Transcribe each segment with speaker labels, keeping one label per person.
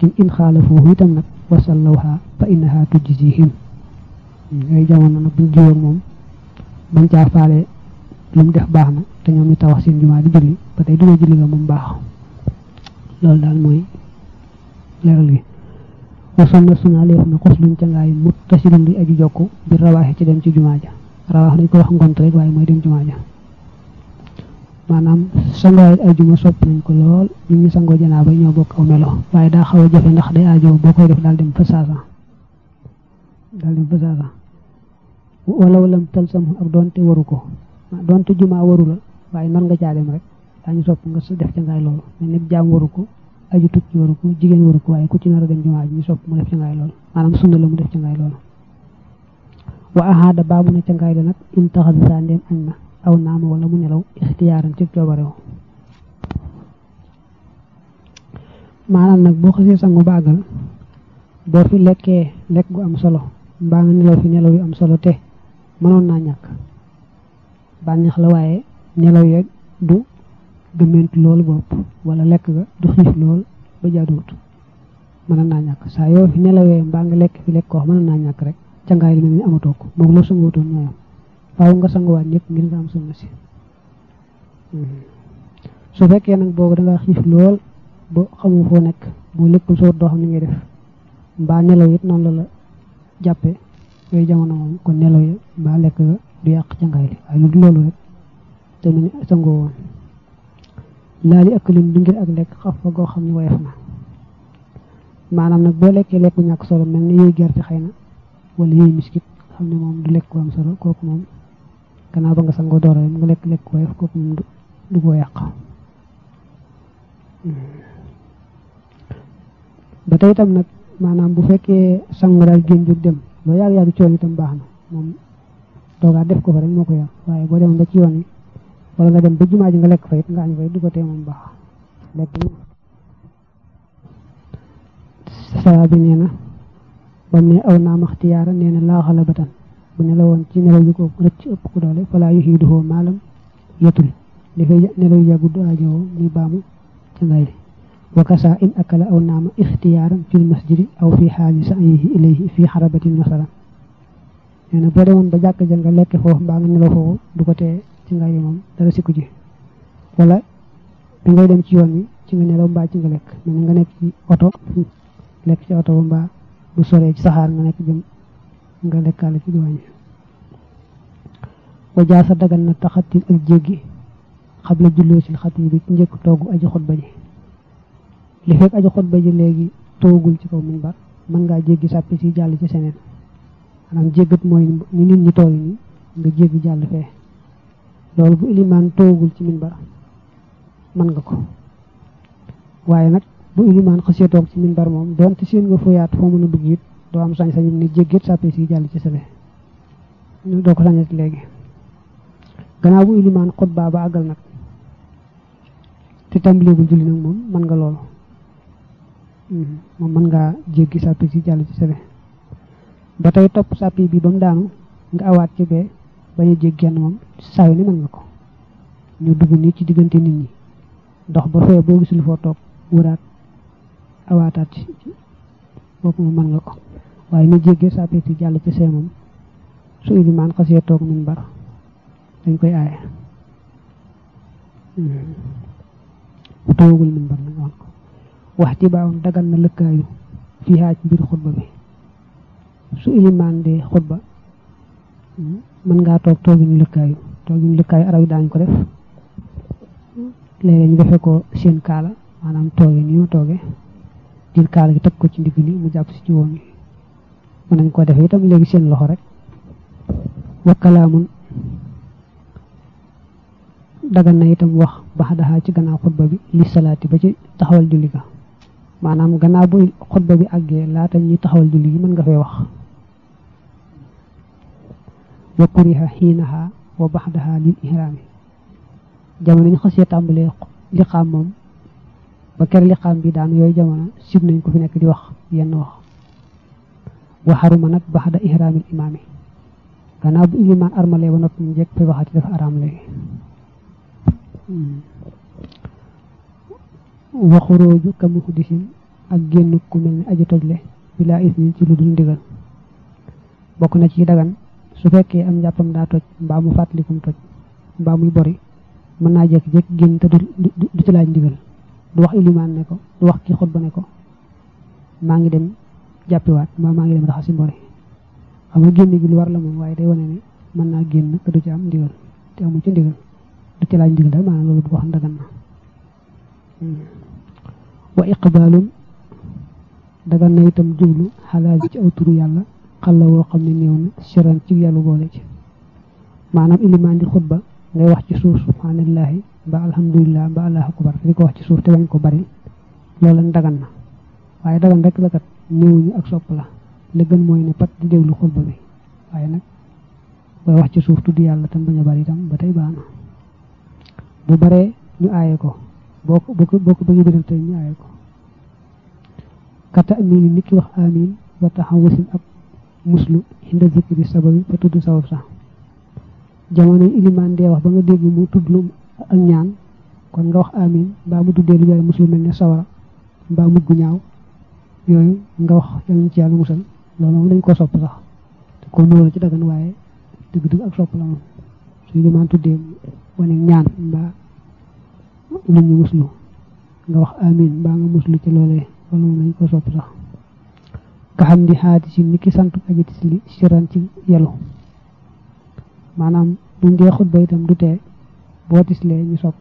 Speaker 1: in in xaalafuuhu itam nag wasallawha fa innaha tujzihim yooyu jamono nag buñ jiwoog moom bañ caa faale lu mu def baax na te ñoom ñu tawax seen jumaa di julli ba tey dugee julli nga moom baax loolu daal mooy leeral gi wasoon na sunaa leef na xos luñ ca ngaay mut tasilun luy aju jokk bi rawaaxe ci dem ci jumaa ja rawaax dañ ko wax ngont rek waaye mooy dem jumaa ja maanaam sangaay ay juma sopp nañ ko lool ñu ngi sangoo janaaba ñoo bokk aw melo waaye daa xaw a jafe ndax day aajo boo koy def daal dem fa saasa daal dem fa saasa wala walam talsam ak doonte waru ko doonte jumaa waru la waaye nan nga caa dem rek daañu sopp nga def ca ngaay loolu mais nit jaam waru ko aju tukki waru ko jigéen waru ko waaye ku ci nar a dem jumaa ji ñu sopp mu def ca ngaay loolu maanaam sunna la mu def ca ngaay loolu wa ahaada baabu na ca ngaay la nag in taxas saa ndeem añ na aw naama wala mu nelaw ixtiyaaran ci coobarew maanaam nag boo xasee sangu baagal boo fi lekkee lekk gu am solo mbaa nga nelaw fi nelaw yu am solo te mënoon naa ñàkk bànneex la waaye nelaw yeeg du gëmmentu loolu bopp wala lekk ga du xiif lool ba jaaduwut mënoon naa ñàkk saa yoo fi nelawee mbaa nga lekk fi lekk koo mënoon naa ñàkk rek cangaay li mel ni amatoo ko moom loo sanguwutoon ñooyam faaw nga sanguwaat ñëpp ngir nga am sunna si su fekkee nag boobu da nga xiif lool ba xamu foo nekk boo lekkul soo doo xam ni ngay def mbaa nelaw it noonu la la jàppe yooyu jamono moom kon nelaw yi mbaa lekk ga du yàq cangaay li waaye lu du loolu rek te mu ne sangoo woon laali ak lim du ngir ak lekk xaf fa goo xam ne woyof na maanaam nag boo lekkee lekku ñàkk solo mel ni yooyu gerte xëy na wala yooyu miskit xam ne moom du lekk ko am solo kooku moom gannaaw ba nga sangoo doora nga lekk lekk woyof kooku moom du ko yàq ba tey itam nag maanaam bu fekkee sangu daal génn jóg dem loo yàgg yàgg coon itam baax na moom doogaa def ko fa rek moo ko yàq waaye boo demoon ba ci yoon wi wala nga dem ba jumaa ji nga lekk fa it nga añ fa it du ko tee moom baax lekk saa bi nee na bam ne aw naam axtiyaara nee na laa xala batan bu nelaw woon ci nelaw yu ko rëcc ëpp ku doole falaa yu xiiduhoo maalam yetul dafay nelaw yu yàggu du ajowoo muy baamu ca ngay li wakasa in akala aw naama ixtiyaaran fil masjidi aw fi xaali sa'yihi ilayhi fi xarabatin masalan nee na boo demoon ba jàkk ja nga lekk foofu mbaa nga nelaw foofu du ko tee ci ngay yi moom dara sikku ji wala da ngay dem ci yoon wi ci nga nelaw mbaa ci nga lekk mel nga nekk ci oto lekk ci oto ba mbaa bu soree ci saxaar nga nekk jëm nga lekkaale ci diwaan yi wa jaasa dagan na taxatil ak jéggi xabla julloo sil xatim bi ci njëkk toogu aji xutba ji li fekk aji xutba ji léegi toogul ci kaw minbar mën ngaa jéggi sàppi si jàll ci seneen maanaam jéggat mooy ni nit ñi toogi ni nga jéggi jàll fee loolu bu ilimaan toogul ci minbar mën nga ko waaye nag bu ilimaan xasee toog ci minbar moom doonte seen nga foyaat foo mën a dugg it doo am sañ-sañu ni jéggit sàppe si jàll ci sale doo ko sañati léegi gannaaw bu ilimaan xutba ba àggal nag te tàmbaleegul julli nag moom mën nga loolu moom mën ngaa jéggi sàppe si jàll ci sale ba tey topp sàppi bi ba mu daanu nga awaat ci bee bañ a jéggi genn moom saa yu ni mën nga ko ñu dugg nii ci diggante nit ñi dox ba fee boo gisul foo toog wëraat awaataat ci boobu moom mën nga ko waaye ni jéggee sàppe si jàll ci see moom su ilimaan xasee toog min bar dañ koy aaye bu toogul min bar nag ko wax ci baawam dagal na lëkkaayu fii xaaj mbir xutba bi su ilimaan de xutba mën ngaa toog toogin lëkkaayu toogin lëkkaayu arab yi daañu ko def léeg-léeg ñu defee ko seen kaala maanaam tooge ni ma tooge jël kaala gi teg ko ci ndigg li mu jàpp si ci woon yi mën nañ ko defee itam léegi seen loxo rek wakkalaamun dagan na itam wax bax daxaa ci gannaaw xutba bi li salaati ba ci taxawal julli ga maanaam gannaaw bu xutba bi àggee laata ñuy taxawal julli gi mën nga fee wax wa kuriha xiinaha wa bax daxaa lil ihraami jamono ñu xasee tàmbalee liqaam moom ba ker liqaam bi daan yooyu jamono sib nañ ko fi nekk di wax yenn wax wa xaruma nag bax da ihraamil imaami gannaaw bu ilimaan armalee ba noppi mu njëkk fay waxati dafa araam léegi waxurooju kamu xuddisin ak génn ku mel ni aji tojle bilaa isni ci lu dul ndigal bokk na ci dagan su fekkee am njàppam daa toj mbaa mu fàttalikum toj mbaa muy bori mën naa jékki-jékki génn te du du ci laaj ndigal du wax ilimaan ne ko du wax ki xutba ne ko maa ngi dem jàppiwaat mbaa maa ngi dem raxasi mbori xam nga génn gi lu war la moom waaye day wane ne mën naa génn te du ci am ndigal te amu ci ndigal du ci laaj ndigal daal maanaam loolu du ko xam dagan na wa iqbaalun dagan na itam jublu xalaal ci aw turu yàlla xalla woo xam ne néew na siran ci yàlla boole ci maanaam ilimaan di xutba ngay wax ci suuf subhanallahi ba alhamdulillah ba allahu akbar di ko wax ci suuf te bañ ko bari loolu lañ dagan na waaye dagan rek la kat néewuñu ak sopp la la gën mooy ne pat di déglu xutba bi waaye nag booy wax ci suuf tudd yàlla tam bañ a bari itam ba tey baax na bu baree ñu aaye ko boo ko boo ko boo ko bëggee biral tey ñu aaye ko kata amini nit ki wax amin wa taxaw wasin ak muslu inda zikri sababi fa tudd sabab sax jamono ilimaan dee wax ba nga dégg mu tudd lu ak ñaan kon nga wax amin mbaa mu tuddee lu jare muslu mel ne sawara mbaa mujj gu ñaaw yooyu nga wax yàlla ci yàlla musal loolu moom dañ ko sopp sax te ko loolu ci dagan waaye dëgg-dëgg ak sopp la moom su ilimaan tuddee wane ñaan mbaa lu ñu muslu nga wax amin mbaa nga muslu ci loolee loolu moom dañ ko sopp sax nga xam di xaati si ni ki sant aji tisli siran ci yelu maanaam buñ dee xutba itam du tee boo tislee ñu sopp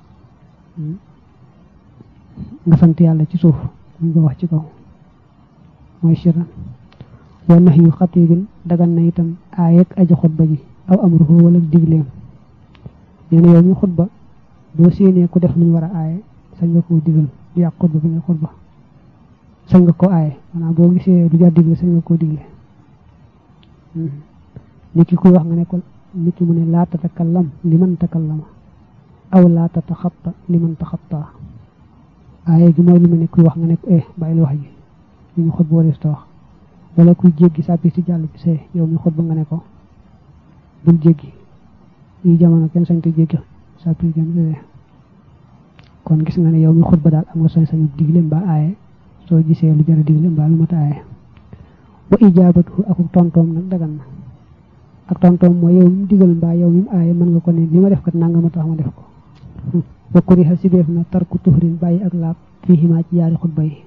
Speaker 1: nga sant yàlla ci suuf ñu ko wax ci kaw mooy siran wa nax yu xatibin dagan na itam aayeg aji xutba ji aw amruhu wala digleem nee na yow ñu xutba boo séenee ku def lu ñu war a aaye sañ nga koo digal du yàq xutba bi nga xutba sañ nga ko aaye maanaam boo gisee lu jar digle sañ nga koo digle nit ki kuy wax nga ne ko nit ki mu ne laa tatakallam li man takallama aw laa tataxatta li man taxatta aaye gi mooy li ma ne kuy wax nga ne ko eh bàyyil wax ji li ñu xutba warees ta wax wala kuy jéggi sàppi si jàll ci see yow mi xutba nga ne ko bul jéggi yi jamono kenn sañ te jéggi sàppi jëm see kon gis nga ne yow mi xutba daal am nga sañ-sañu digle mbaa aaye soo gisee lu jar a digle mbaa lu mat a aaye wa ijaabatu ak tontoom nag dagan na ak tontoom mooy yow mi digal mbaa yow mi aaye mën nga ko ne li ma def kat nanga ma tax ma def ko wa kuriha si def na tarku tuhrin bàyyi ak laab fii ximaa ci yaari xutba yi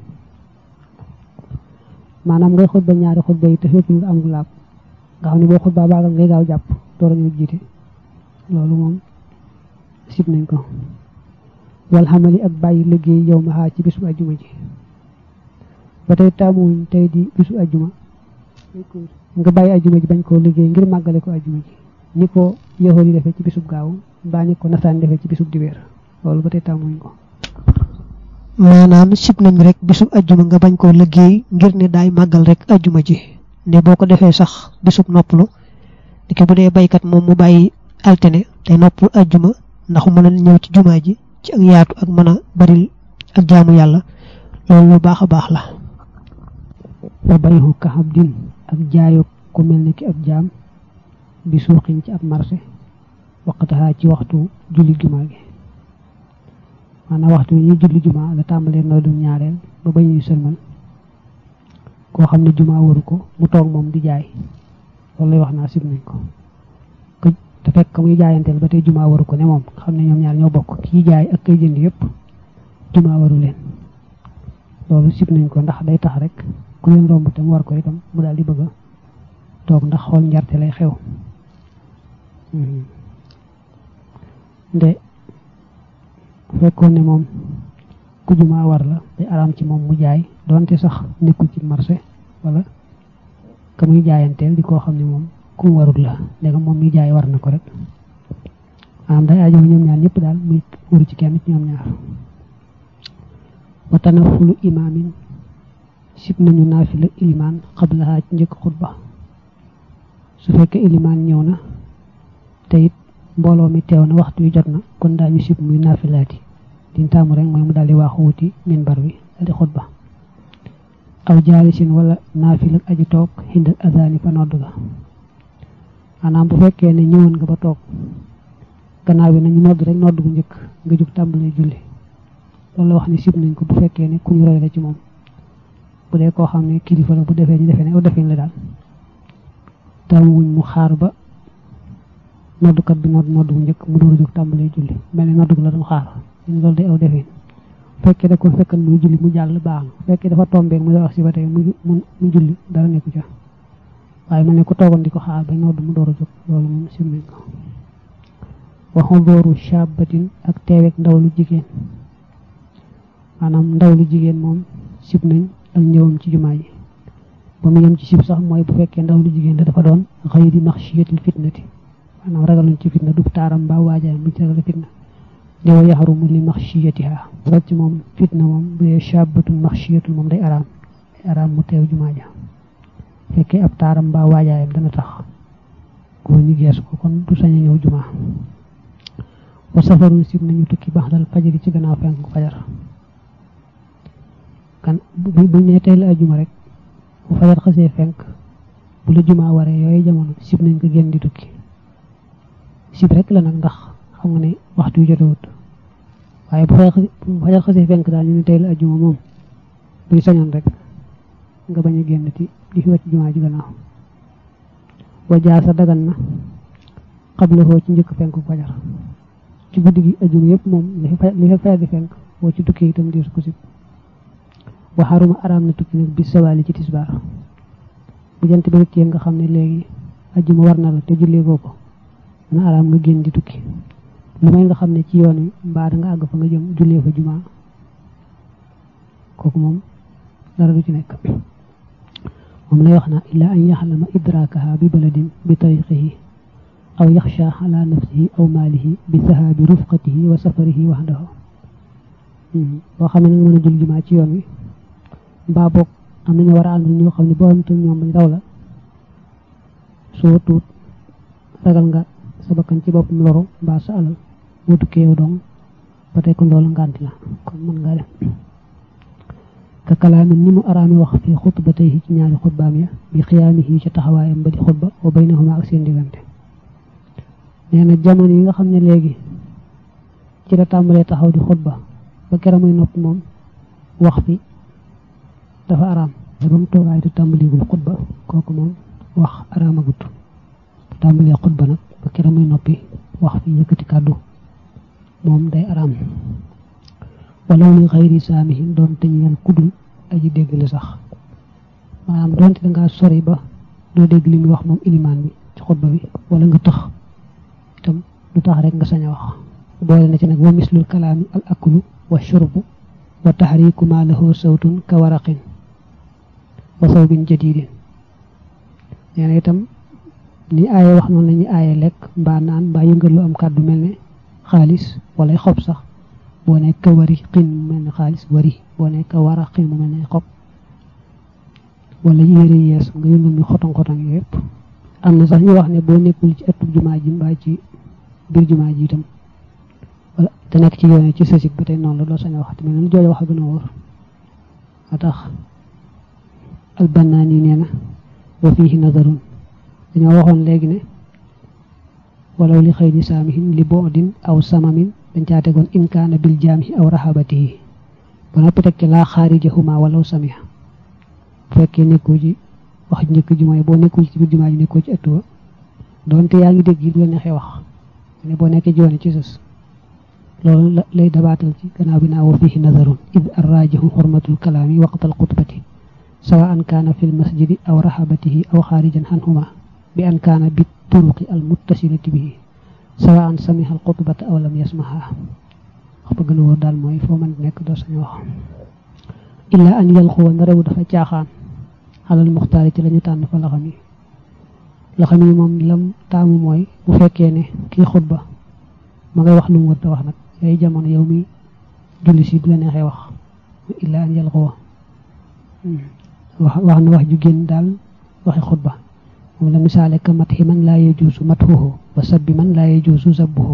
Speaker 1: maanaam ngay xutba ñaari xutba yi te fépp nga am laab nga xam ne boo xutba baagal ngay gaaw jàpp door a ñëw jiite loolu moom sib nañ ko wal xamali ak bàyyi liggéey yow ma xaa ci bisu ajjuma ji ba tey taamuwuñ tey di bisu ajjuma nga bàyyi ajjuma ji bañ koo liggéey ngir màggale ko ajjuma ji ni ko yoxoor yi defee ci bisub gaaw mbaa ni ko nasaan defee ci bisub dibeer loolu ba tey taamuwuñ ko
Speaker 2: maanaam sib nañ rek bisub ajjuma nga bañ koo liggéey ngir ne daay màggal rek ajjuma ji ne boo ko defee sax bisub noppalu di ko bu dee baykat moom mu bàyyi altine te noppalu ajjuma ndax mën a ñëw ci jumaa ji ci ak yaatu ak mën a bari ak jaamu yàlla loolu lu baax a baax la
Speaker 1: wa bayhu ka abdin ak jaayo ku mel ne ki ab jaam bi suuxin ci ab marché waqtaha ci waxtu julli jumaa gi maanaam waxtu yi ñuy julli jumaa la tàmbalee noo dum ñaareel ba ba ñuy sëlmal koo xam ne jumaa waru ko mu toog moom di jaay loolu lay wax naa sib nañ ko te fekk muy jaayanteel ba tey jumaa waru ko ne moom xam ne ñoom ñaar ñoo bokk kii jaay ak kay jënd yëpp jumaa waru leen loolu sib nañ ko ndax day tax rek ku leen romb te mu war ko itam mu daal di bëgg a toog ndax xool njarte lay xew nde fekkoon ne moom ku jumaa war la day araam ci moom mu jaay donte sax nekkul ci marché wala ka muy jaayanteel di koo xam ne moom ku mu warul la léegi moom mi jaay war na ko rek maanaam day aajo ñoom ñaar ñëpp daal muy waru ci kenn ci ñoom ñaar wa tanafulu imaamin sib nañu naafila ilimaan xablaha ci njëkk xutba su fekkee ilimaan ñëw na te it mbooloo mi teew na waxtu wi jot na kon daañu sib muy naafilaati diñ taamu rek mooy mu daal di waaxu wuti minbar wi daal di xutba aw jaalisin wala naafila aji toog xindal azaani fa nodd ga maanaam bu fekkee ne ñëwoon nga ba toog gannaaw bi nañu nodd rek nodd bu njëkk nga jóg tàmbalee julli loolu la wax ni sib nañ ko bu fekkee ne ku ñu roy la ci moom bu dee koo xam ne kilifa la bu defee ñu defee ne aw defin la daal taamuwuñ mu xaar ba noddukat bi nodd nodd bu njëkk mu door a jóg tàmbalee julli mel ni nodd la doon xaar ñu loolu day aw defin fekkee da ko fekkan muy julli mu jàll baax na fekkee dafa tombeeg mu wax si ba tey mu mu julli dara nekku ca waaye mel ne ku toogoon di ko xaar ba nodd mu door a jóg loolu moom sim nañ ko waxu dooru shabatin ak teeweeg ndaw lu jigéen maanaam ndaw lu jigéen moom sib nañ ak ñëwam ci jumaa ji ba mu yem ci sib sax mooy bu fekkee ndaw lu jigéen da dafa doon xëy di maxshiyatil fitnati maanaam ragaluñ ci fitna du taaram mbaa waajaayam buñ ci ragal fitna li wa yaxarumu li maxshiyatiha rek moom fitna moom bu dee shabatun maxshiyatul moom day araam day araam mu teew jumaa ja fekkee ab taaram mbaa waajaayam dana tax góor ñi geesu ko kon du sañ a ñëw jumaa wa safarun sib nañu tukki bax dal fajari ci gannaaw fenk fajar kan bu bu nee tey la ajuma rek bu fajar xasee fenk bu la jumaa waree yooyu jamono sib nañ ko génn di tukki sib rek la nag ndax xam nga ne waxtu yu jotewut waaye bu fajar xasee fenk daal ñu ne tey la ajuma moom buy sañoon rek nga bañ a génn ti di fi wàcc jumaa ji gannaaw wa jaasa dagan na xabla foo ci njëkk fenk fajar ci guddi gi ajuma yëpp moom li fi fajar di fenk boo ci tukki itam diisu ko sib waxaruma araam na tukki nag bi sawaali ci tisbaar bu jant bi rëccee nga xam ne léegi ajuma war na la te jullee koo ko na araam nga génn di tukki lu may nga xam ne ci yoon wi mbaa da nga àgg fa nga jëm jullee fa jumaa kooku moom dara du ci nekk moom lay wax naa illaa an yaxlama idraakaha bi baladin bi tariqihi aw yaxsha ala nafsihi aw maalihi bi sahaabi rufqatihi wa safarihi waxdahu boo xam ne nag mën a jul jumaa ci yoon wi mbaa boog am nañu war a ànd ñoo xam ne boo am ñoom bañ raw la soo tuut ragal nga sa bakkan ci boppam loru mbaa sa alal boo tukkee yow dong ba tey kon loolu ngànti la kon mën ngaa def ka kalaami ni mu araami wax fi xutbatayhi ci ñaari xutbaam ya bi xiyaamihi ca taxawaayam ba di xutba wa baynahuma ak seen diggante nee na jamono yi nga xam ne léegi ci la tàmbalee taxaw di xutba ba kera muy nopp moom wax fi dafa araam da ba mu toogaay di tàmbaligul xutba kooku moom wax araamagut tàmbalee xutba nag ba kera muy noppi wax fi yëkkati kàddu moom day araam walaw li xayri saamihin doon te ñeel kudul aji dégg la sax maanaam doonte dangaa sori ba doo dégg li muy wax moom ilimaan bi ci xutba bi wala nga tëx itam du tax rek nga sañ a wax boole na ci nag wa mislul kalaami al aklu wa shurbu wa taxriku ma lahu sawtun ka waraqin wa sawbin jadidin nee na itam ni aaye wax noonu la ñuy aaye lekk mbaa naan mbaa yëngal lu am kàddu mel ne xaalis wala xob sax boo ne ka wari xin mu mel ne xaalis wari boo ne ka wara xin mu mel ne xob wala yére yees nga yëngal mi xotong xotong yëpp am na sax ñu wax ne boo nekkul ci ëttub jumaa ji mbaa ci biir jumaa ji itam wala te nekk ci yoone ci sësig ba tey noonu la doo sañ a wax te mel ne jooju wax a gën a wóor a tax albanaan yi nee na wa fiihi nazarun dañoo waxoon léegi ne walaw li xëy ni saamihin li boodin aw samamin dañ caa tegoon in kaana bil jaamihi aw rahabatihi ba noppi teg ci laa xaarijahuma walaw samiha bu fekkee nekkoo ci wax njëkk ji mooy boo nekkul ci biir jumaa ji nekkoo ci ëtt ba doonte yaa ngi dégg yi bu la neexee wax ne boo nekkee jiwoone ci sës loolu lay dabaatal ci gannaaw bi naa wa fihi nazarun id arrajihu xurmatul kalaami waqtal xutbati sawa an kaana fi lmasjidi aw rahabatihi aw xaarijan anhuma bi an kaana bi turuqi al muttasilati bihi sawa an samiha al xutbata aw lam yasmaha wax ba gën a wóor daal mooy foo mën nekk doo sañ wax illa an yalxuwa na rew dafa caaxaan xalal muxtaari ci lañu tànn fa laxam yi laxam yi moom lam taamu mooy bu fekkee ne kii xutba ma ngay wax lu mu wër te wax nag yooyu jamono yow mi julli si bu la neexee wax illa an yalxuwa wax wax na wax ju génn daal waxi xutba moom la misaale ka mat xi man laa yejuusu mat xuuxu wa sabbi man laa yejuusu sabbuhu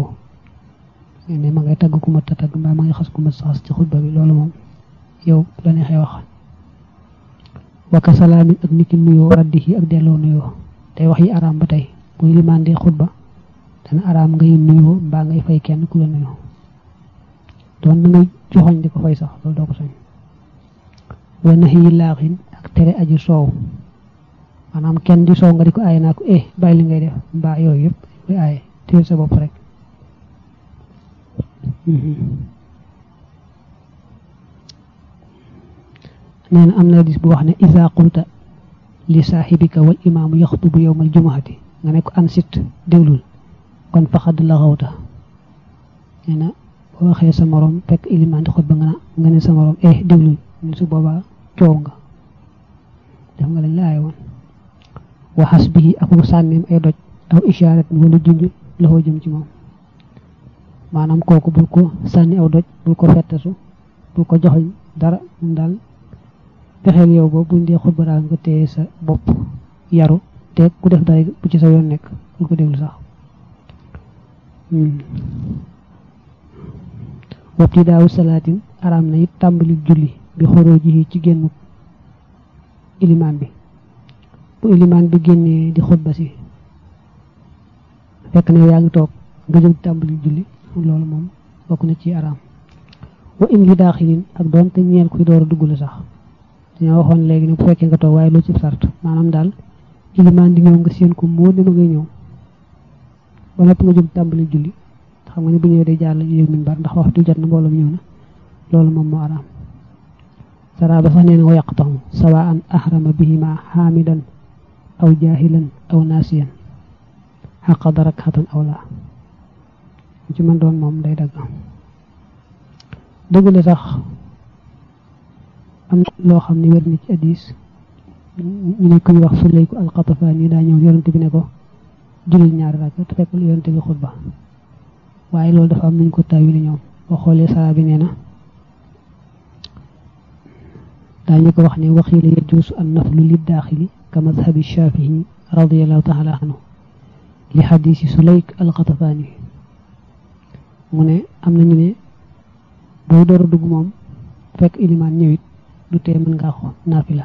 Speaker 1: ne ma ngay tagg ku mat a tagg mbaa ma ngay xas ku mat saxas ci xutba bi loolu moom yow bu la neexee wax waka salaamin ak niki nuyoo raddihi ak delloo nuyoo tey wax yi araam ba tey muy limaan dee xutba dana araam ngay nuyoo mbaa ngay fay kenn ku la nuyoo doon na ngay joxoñ di ko fay sax loolu doo ko sañ wa nahi laaxin ak tere aji soow maanaam kenn di soow nga di ko aaye naa ko eh bàyyi li ngay def mbaa yooyu yëpp koy aaye téye sa bopp rek nee na am na dis bu wax ne isa qulta li saaxibika wal imaamu yaxtubu yowmal jumuhati nga ne ko ansit déglul kon faxad la xawta nee na boo waxee sa morom fekk ilimaan di xutba nga nga ne sa morom eh déglul ñu su boobaa coow nga def nga lañ la aaye woon waxas bii ak mu sànneem ay doj aw ishaarat wala junj loxoo jëm ci moom maanaam kooku bul ko sànni aw doj bul ko fettasu bul ko joxoñ dara moom daal fexeel yow ba buñ dee xutba daal nga téye sa bopp yaru te ku def dara bu ci sa yoon nekk bul ko déglu sax wabti daawu salaatin araam na it tàmbali julli bi xoroo ji ci génn ilimaan bi bu ilimaan bi génnee di xutba si fekk na yaa ngi toog nga jóg tàmbali julli loolu moom bokk na ci araam wa in li daaxilin ak doon te ñeel kuy door a dugg la sax dañoo waxoon léegi ne bu fekkee nga toog waaye lu ci sart maanaam daal ilimaan di ñëw nga seen ko moo ne ma ngay ñëw ba noppi nga jóg tàmbali julli xam nga ne bu ñëwee day jaar la yéeg min bar ndax waxtu jot na mbooloom ñëw na loolu moom moo araam saraaba sax nee na wa yaqtahu sawaan ahrama bihima xaamidan aw jaahilan aw naasiyan xaqada rakxatan aw laa ci man doon moom day dagg dëgg la sax am loo xam ne wér na ci addis ñu ne kuñ wax suleyku alxatafaan yi daa ñëw yonente bi ne ko julil ñaari rakk te fekk yonente bi xutba waaye loolu dafa am nañ ko taawili ñoom boo xoolee sara bi nee na daañu ko wax ne waxiila yajuusu an naflu lid daaxili ka madhabi shafii radiallahu taala anhu li xadiisi suleyk alxatafaani mu ne am nañu ne boo door a dugg moom fekk ilimaan ñëwit du tee mën ngaa xo naafila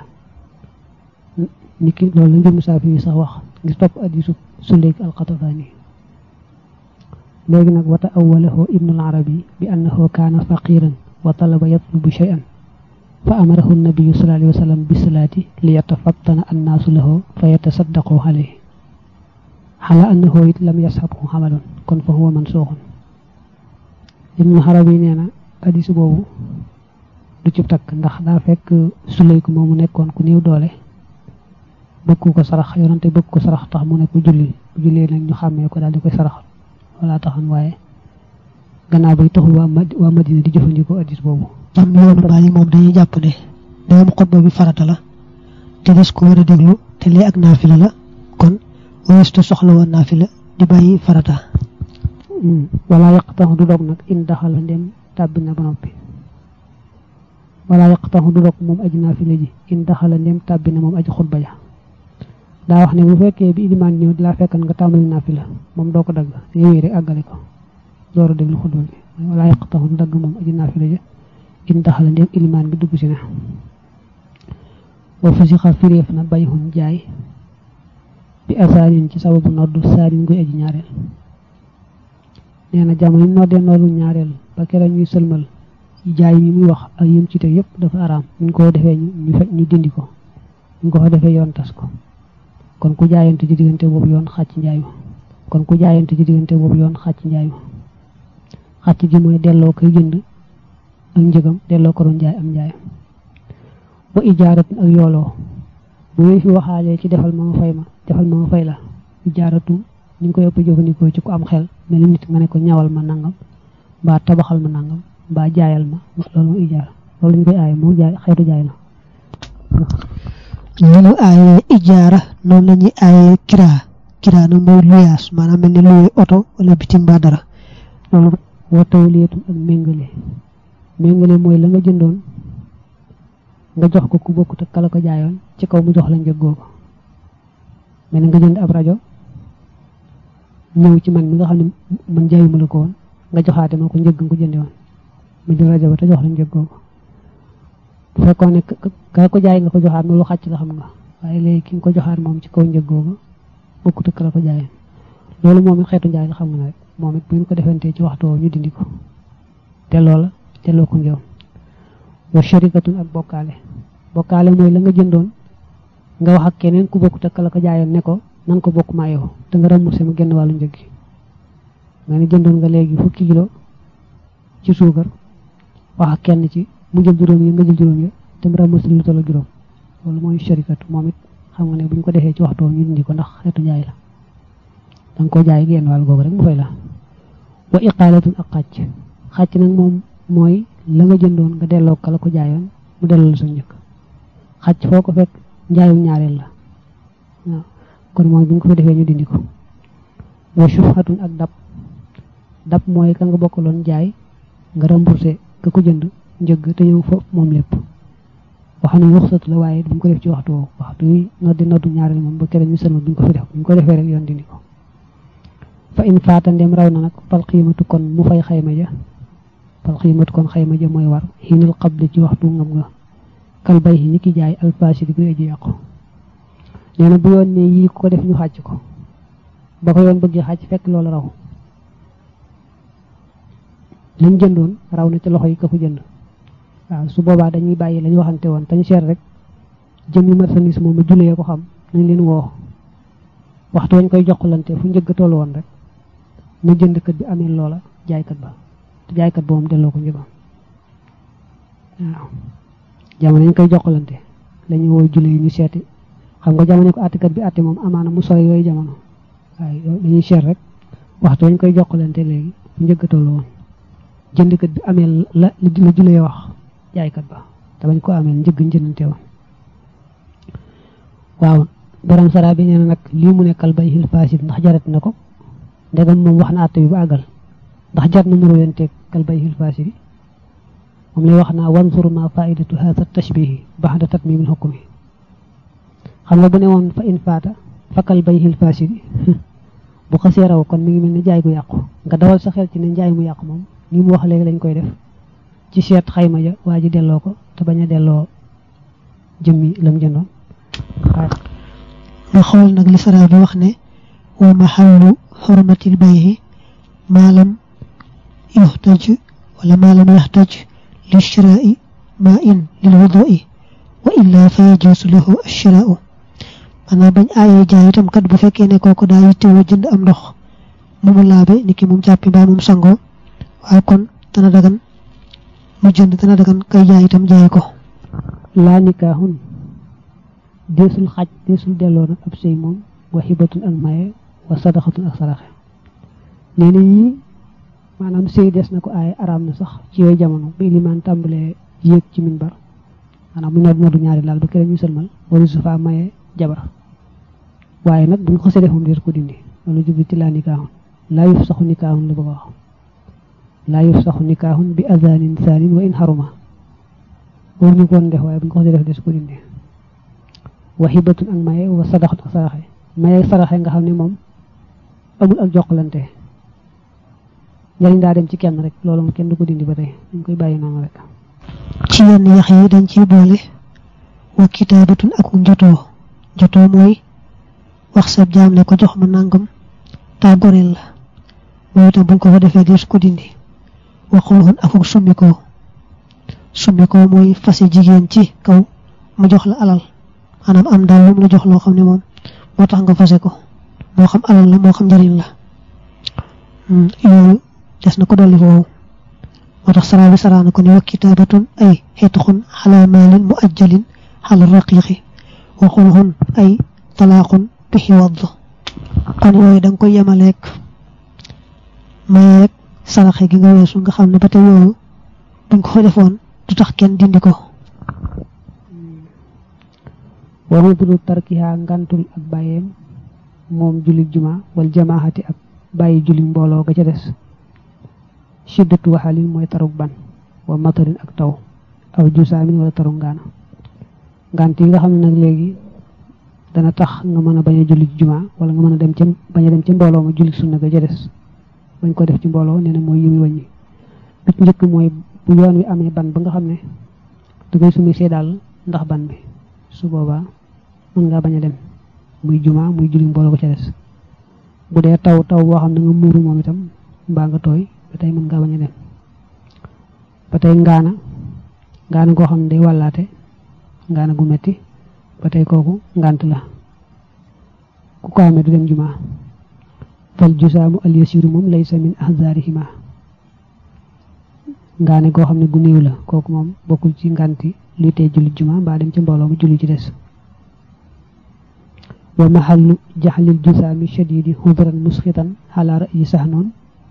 Speaker 1: niki loolu la njëmu saafi yi sax wax ngir topp hadiisu suleyk alxatafaani léegi nag wata awalahu ibnu al-arabi bi annahu kaana faqiran wa talaba yatlubu shay'an fa amarahu nabiyu sallallahu alayhi wa sallam bi salaati li yatafattana annaasu lahu fa yatasaddaqu alayhi xala annahu it lam yashabhu xamalun kon fa huwa mansuuxun ibnu arabi nee na hadiis boobu du ci takk ndax daa fekk suleyku moomu nekkoon ku néew doole bëgg ko sarax yonante bëgg ko sarax tax mu ne ko julli bu jullee nag ñu xàmmee ko daal di koy sarax wala taxan waaye gannaaw bay taxul waa waa Madina di jëfandikoo addis boobu
Speaker 2: am yoonu baal yi moom dañuy jàpp ne dagam xutba bi farata la te des ko war a déglu te lee ak naafila la kon weestu soxla woon naafila di bàyyi farata
Speaker 1: wala yaqtaxu du dog nag in daxala ndem tàbbi na ba noppi wala yaqtaxu du dog moom aji naafila ji in daxala ndem tàbbi na moom aji xutba ja daa wax ne bu fekkee bi ilimaan ñëw di laa fekkan nga tàmbali naafila moom doo ko dagg yooyu rek àggale ko door a déglu xutba bi wala yaqtaxu du dagg moom aji naafila ja in daxala ndem ilimaan bi dugg si na wa fusixa firéef na bayxun jaay bi asaanin ci sababu noddu saanin guy aji ñaareel nee na jamono yi noddee noddu ñaareel ba kera ñuy sëlmal jaay mi muy wax ak yëm ci te yëpp dafa araam ñu ko defee ñu fekk ñu dindi ko ñu ko fa defee yoon tas ko kon ku jaayante ci diggante boobu yoon xàcc njaay ma kon ku jaayante ci diggante boobu yoon xàcc njaay ma xàcc gi mooy delloo koy jënd ak njëgam delloo ko doon jaay am njaay wa ijaaratu ak yooloo bu ñu fi waxaalee ci defal ma ma fay ma defal ma ma fay la ijaaratu ñu ngi koy ëpp jëfandikoo ci ku am xel mel ni nit nga ne ko ñawal ma nangam mbaa tabaxal ma nangam mbaa jaayal ma loolu moo ijaara loolu ñu koy aaye moom jaay xeetu jaay la
Speaker 2: ñu ñu aaye ijaara noonu la ñuy aaye kiraa kiraa nag mooy luyaas maanaam mel ni luye oto wala bitim ba dara
Speaker 1: loolu wa tawliyatum ak méngale méngale mooy la nga jëndoon nga jox ko ku bokkut ak kala ko jaayoon ci kaw mu jox la njëg googu mel nga jënd ab rajo ñëw ci man mi nga xam ne man jaayuma la ko woon nga joxaate ma ko njëg nga ko jënde woon mu jël rajo ba te jox la njëg googu bu fekkoon ne ka ko jaay nga ko joxaat loolu xàcc la xam nga waaye léegi ki nga ko joxaat moom ci kaw njëg googu bokkut ak kala ko jaayoon loolu moom it xeetu jaay la xam nga rek moom it bu ñu ko defantee ci waxtu woowu ñu dindi ko te loola delloo ko ngeew wa sharikatun ak bokkaale bokkaale mooy la nga jëndoon nga wax ak keneen ku bokk te la ko jaayoon ne ko nan ko bokk maa yow te nga remboursé ma genn wàllu njëg gi nga ne jëndoon nga léegi fukki kilo ci suukar wax ak kenn ci mu jël juróom yi nga jël juróom yi te mu remboursé lu toll juróom loolu mooy sharikatu moom it xam nga ne bu ñu ko defee ci waxtu ñu dindi ko ndax xeetu jaay la da nga ko jaay genn wàll googu rek mu fay la wa iqaalatun ak xàcc xàcc nag moom mooy la nga jëndoon nga delloo ka la ko jaayoon mu delloo la sa njëkk xàcc foo ko fekk njaayum ñaareel la waaw kon mooy bu ñu ko fa defee ñu dindi ko wa shufhatun ak dab dab mooy ka nga bokkaloon jaay nga remboursé ka ko jënd njëgg te ñëw foofu moom lépp wax ne ruxsatu la waaye duñ ko def ci waxtu woowu waxtu wi noddi noddu ñaareel moom ba keneen ñu sëlma duñ ko fi def buñ ko defee rek yoon dindi ko fa in faata ndem raw na nag fal xiimatu kon mu fay xayma ja fal xiimatu kon xayma ja mooy war xiinal xabli ci waxtu ngam nga kal bay ni ki jaay alfaasi di koy aji yàqu nee na bu yoon ne yii ko def ñu xàcc ko ba ko yoon bëggee xàcc fekk loolu raw lañ jëndoon raw na ci loxo yi ka ko jënd waaw su boobaa dañuy bàyyi lañ waxante woon tañ seet rek jëm yi marchandise moom a julee ko xam nañ leen woo waxtu wañ koy joxlante fu njëgg toll woon rek na jëndkat bi amee loola jaaykat ba te jaaykat ba moom delloo ko njëgam waaw jamono ñu koy joxlante lañu woo jule yi ñu seeti xam nga jamono ko àttekat bi àtte moom amaana mu sore yooyu jamono waaye dañuy seet rek waxtu wañ koy joxlante léegi fu njëgg toll woon jëndkat bi amee la la julee wax jaaykat ba te bañ ko amee njëgg njënante woon waaw borom sara bi nee na nag lii mu nekkal bay xil fasid ndax jarat na ko ndegam moom wax na àtte bi ba àggal ndax jar na muro leen teeg kal bay xil fasid yi moom lay wax naa wansur ma faidatu hatha tashbihi baxda tatmimil xukmi xam nga bu ne woon fa in faata fa kal bay xil fasid yi bu xasee raw kon mi ngi mel ni jaay gu yàqu nga dawal sa xel ci ne njaay mu yàqu moom ni mu wax léegi lañ koy def ci seet xayma ja waa ji delloo ko te bañ a delloo jëmmi lam jëndoon
Speaker 2: nga xool nag li sara bi wax ne wa mahallu xurmatil bayhi maalam yuxtaj wala maalam yaxtaj li shiraai ma in lil wudui wa illa fa yajuusu lahu ashiraau maanaam bañ aayee jaay itam kat bu fekkee ne kooku daa yittewoo jënd am ndox mu mu laabe ni ki moom jàppi mbaa moom sangoo waaye kon dana dagan mu jënd dana dagan kay jaay itam jaay ko
Speaker 1: laa nikaaxun deesul xaj deesul delloo nag ab sëy moom wa xibatun ak maye wa sadaxatun ak saraxe nee na yii maanaam sëy des na ko aaye araam na sax ci yooyu jamono bi limaan tàmbalee yéeg ci minbar maanaam mu nodd noddu ñaari laal ba keneen ñu sëlmal wala su faa maye jabar waaye nag buñ ko xasee def moom dees ko dindi loolu jubli ci laa nikaaxun laa yuf saxu nikaaxun la bëgg a wax laa yuf saxu nikaaxun bi azanin saanin wa in xaruma war ñu koon def waaye buñ ko xasee def des ko dindi wa xibatun ak maye wa sadaxat ak saraxe maye saraxe nga xam ne moom amul ak jokkalante njëriñ daa dem ci kenn rek loolu moom kenn du ko dindi ba tey dañ koy bàyyi noonu rek
Speaker 2: ci yenn yax yi dañ ciy boole wa kitaabatun ak njotoo njotoo mooy wax sa jaam ne ko jox ma nangam taa goreel la mooy itam buñ ko fa defee des ko dindi waxul xun akuk summikoo summikoo mooy fase jigéen ci kaw mu jox la alal maanaam am daal lu mu la jox loo xam ne moom moo tax nga fase ko moo xam alal la moo xam njëriñ la yooyu des na ko dolli foofu moo tax saraa bi saraa na ko ne wa kitaabatun ay xetxun xala maalin mu ajjalin xala raqiqi wa xulxun ay talaaqun bixi wadd kon yooyu da nga koy yemaleeg mayeeg saraxe gi nga weesu nga xam ne ba tey yooyu buñ ko defoon du tax kenn dindi ko
Speaker 1: waru budu tarkiha ngantul ak bàyyeem moom jullit juma wal jamaahati ak bàyyi jullit mbooloo ga ca des shiddatu waxalin mooy taruk ban wa matarin ak taw aw jusaamin wala taru ngaana ngant yi nga xam ne nag léegi dana tax nga mën a bañ a julli juma wala nga mën a dem ca bañ a dem ca mbooloo ma julli sunna ga ca des bañ ko def ci mbooloo nee na mooy yi muy wàññi bi ci njëkk mooy bu yoon wi amee ban ba nga xam ne da ngay sumi see daal ndax ban bi su boobaa mën ngaa bañ a dem muy juma muy julli mbooloo ko ca des bu dee taw taw boo xam ne nga muuru moom itam mbaa nga tooy ba tey mën ngaa bañ a dem ba tey ngaana ngaana goo xam ne day wàllaate ngaana gu metti ba tey kooku ngant la ku ko amee du dem jumaa fal jusaamu al yasiru moom laysa min ahzaarihima ngaane goo xam ne gu néew la kooku moom bokkul ci nganti luy tey julli jumaa mbaa dem ci mbooloo mu julli ci des wa mahallu jaxlil jusaami shadidi hudran musxitan xalaa ra'yi sahnoon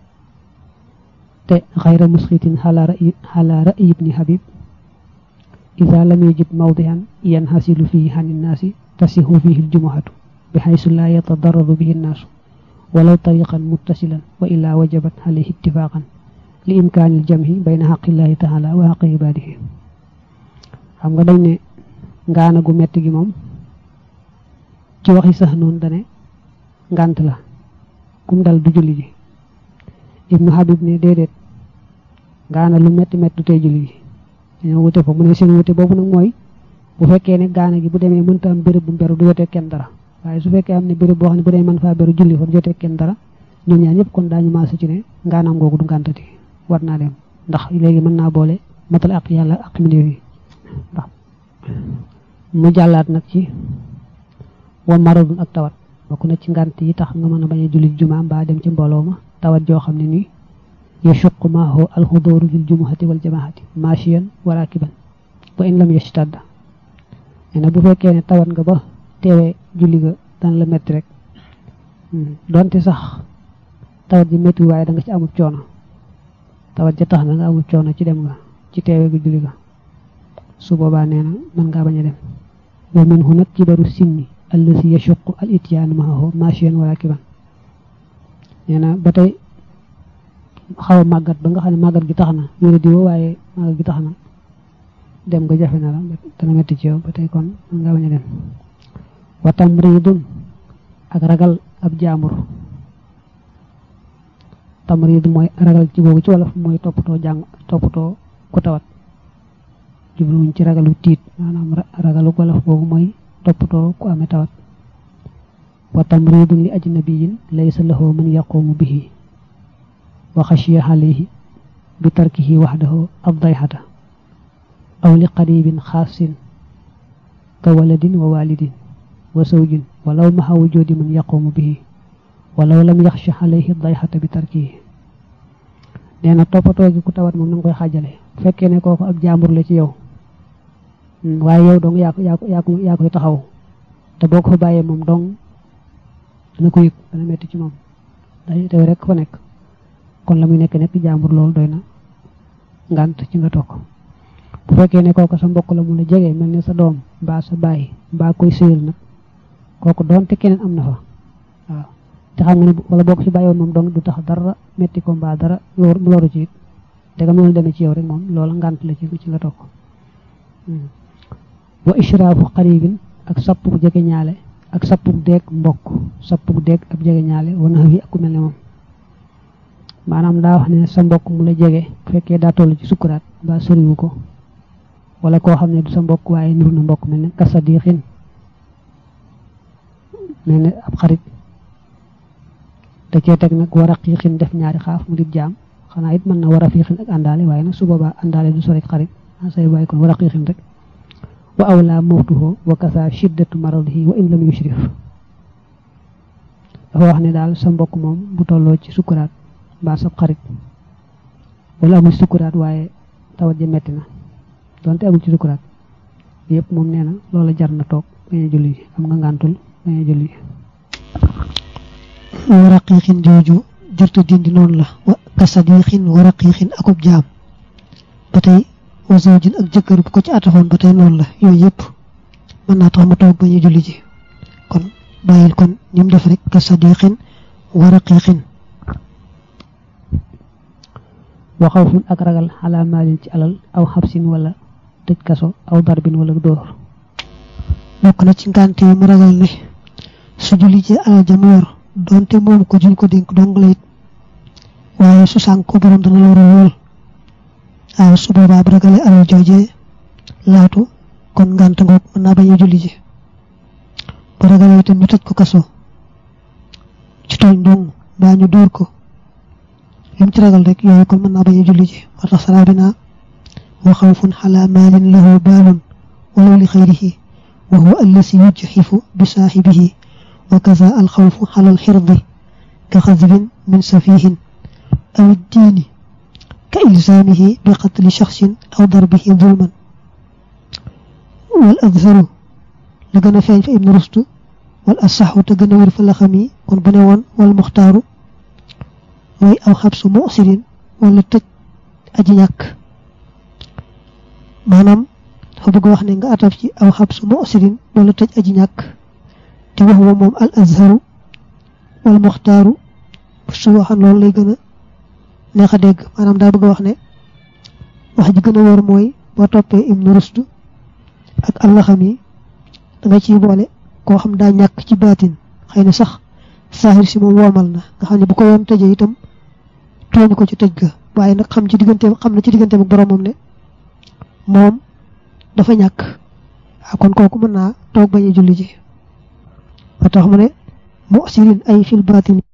Speaker 1: te xayra musxitin xalaa ra'yi xalaa ra'yi ibni habib ida lam yajid mawdihan yanhasilu fihi xani nnaasi tasihu fihi ljumuhatu bixaysu laa yatadaradu bihi nnaasu walaw tariqan muttasilan wa illaa wajabat alayhi ittifaqan li imkaanil jamhi bayna xaqillahi taala wa xaqi ibaadihi xam nga dañ ne ngaana gu metti gi moom ci waxi sax noonu dane ngant la kum dal du julli ji ibnu habib ne déedéet ngaana lu metti metti du tey julli ji dañoo wute fa mu ne seen wute boobu nag mooy bu fekkee ne gaana gi bu demee mënta am béréb bu mberu du jotee kenn dara waaye su fekkee am ne béréb boo xam ne bu dee mën faa beru julli fa du jotee kenn dara ñoom ñaar ñëpp kon daañu maasa ci ne ngaanaam googu du ngàntati war naa dem ndax léegi mën naa boole matal ak yàlla ak mbindeef yi ndax mu jàllaat nag ci wa maradun ak tawat bokk na ci ngànt yi tax nga mën a bañ a julli jumaa mbaa dem ci mbooloo ma tawat joo xam ne nii yashuqu maahu alxudooru fil jumuhati wal jamaahati maashiyan wa raakiban wa in lam yashtadda nee na bu fekkee ne tawat nga ba teewee julli ga dana la metti rek donte sax tawat ji metti waaye da nga ci amul coono tawat ja tax na nga amul coono ci dem nga ci teewee ga julli ga su boobaa nee na mën ngaa bañ a dem wa minhu nag kibaru sinni allasi yashuqu al ityaanu maahu maashiyan wa raakiban nee na ba tey xaw a màggat ba nga xam ne màggat gi tax na wéra di woo waaye màggat gi tax na dem nga jafe na la dana metti ci yow ba tey kon mën ngaa bañ a dem wa tamridun ak ragal ab jaambur tamrid mooy ragal ci boobu ci wolof mooy toppatoo jàng toppatoo ku tawat jubluwuñ ci ragalu tiit maanaam ragalu wolof boobu mooy toppatoo ku amee tawat wa tamridun li ajnabiyin laysa lahu man yaqumu bihi wa xashiya alayhi bi tarkihi waxdahu addayxata aw li qaribin xaasin ka waladin wa walidin wa zawjin walaw maxa wujudi man yaqumu bihi walaw lam yaxsha alayhi dayxata bi tarkihi nee na toppatoo gi ku tawat moom na nga koy xaajale bu fekkee ne kooku ab jaambur la ci yow waaye yow dong yaa ko yaa ko yaa ko yaa koy taxaw te boo ko fa bàyyee moom dong dana ko yëg dana metti ci moom day teew rek fa nekk kon la muy nekk nekk jaambur loolu doy na ngant ci nga toog bu fekkee ne kooku sa mbokk la mu la jege mel ne sa doom mbaa sa baay mbaa koy sëyal nag kooku doonte keneen am na fa waaw te xam nga ne wala boo ko fi bàyyoon moom dong du tax dara metti ko mbaa dara mu loru ci it te nga noonu demee ci yow rek moom loola ngant la ci ci nga toog wa ishraafu xaribin ak sappuk jege ñaale ak sappuk deeg mbokk sappuk deeg ab jege ñaale wana wi ak ku mel ne moom maanaam daa wax ne sa mbokk mu la jege bu fekkee daa toll ci sukkuraat mbaa soriwu ko wala koo xam ne du sa mbokk waaye niru na mbokk mel ne kasadiixin mel ne ab xarit te cee teg nag war a xiixin def ñaari xaaf mu di jaam xanaa it mën na war a fiixin ak àndaale waaye nag su boobaa àndaale du sori xarit say bàyyi kon war a xiixin rek wa awla mawtuhu wa kasa shiddatu maradihi wa in lam yushrif dafa wax ne daal sa mbokk moom bu tolloo ci sukkuraat mbaa sab xarit wala amul sukkuraat waaye tawat ja metti na donte amul ci sukkuraat yëpp moom nee na loola jar na toog bañ a julli ji am nga ngàntul bañ a julli ji
Speaker 2: wa raqiqin jooju jërtu dindi noonu la wa kasadiqin wa raqiqin akub jaam ba tey wa zawjin ak jëkkër bu ko ci ataxoon ba tey noonu la yooyu yëpp mën naa tax mu toog bañ a julli ji kon bàyyil kon ñim def rek kasadiqin wa raqiqin
Speaker 1: wa xawfun ak ragal xalaa maalin ci alal aw xabsin wala tëj kaso aw darbin wala dóor
Speaker 2: bokk na ci ngànt yi mu ragal ne su julli ci alal ja mu yor donte moom ko juñ ko dénk dong la it waaye su sànk ko borom dana loru lool waaw su boobaa bu ragalee alal joojee laatu kon ngànt ngoog mën naa bañ a julli ji bu ragalee itam ñu tëj ko kaso ci tooñ dong mbaa ñu dóor ko lu mu ci ragal rek yooyu kon mën naa bañ a julli ji moo tax saraa bi naa wa xawfun xalaa maalin lahu baalun walaw li xayrihi wa huwa allasi yujxifu bi saaxibihi wa kaza alxawfu xala alxirdi ka xadbin min safihin aw iddiini ka ilzaamihi bi qatli shaxsin aw darbihi zulman wal adharu la gën a feeñ fa ibnu rustu wal asaxu te gën a wér fa la xam yi kon bu ne woon wal muxtaaru mooy aw xabsu musirin wala tëj aji ñàkk maanaam dafa bëgg wax ne nga ataf ci aw xabsu musirin wala tëj aji ñàkk te wax wa moom al azharu wal muxtaaru su waxan loolu lay gën a neex a dégg maanaam daa bëgg wax ne wax ji gën a wóor mooy boo toppee ibnu rustu ak allaxam yi da nga ciy boole koo xam daa ñàkk ci baatin xëy na sax saaxir si moom woomal na nga xam ne bu ko yoon tëjee itam tooñu ko ci tëj ga waaye nag xam ci diggante xam na ci diggante ak boromam ne moom dafa ñàkk waaw kon kooku mën naa toog bañ a julli ji ba tax mu ne mu sirin ay fil baatin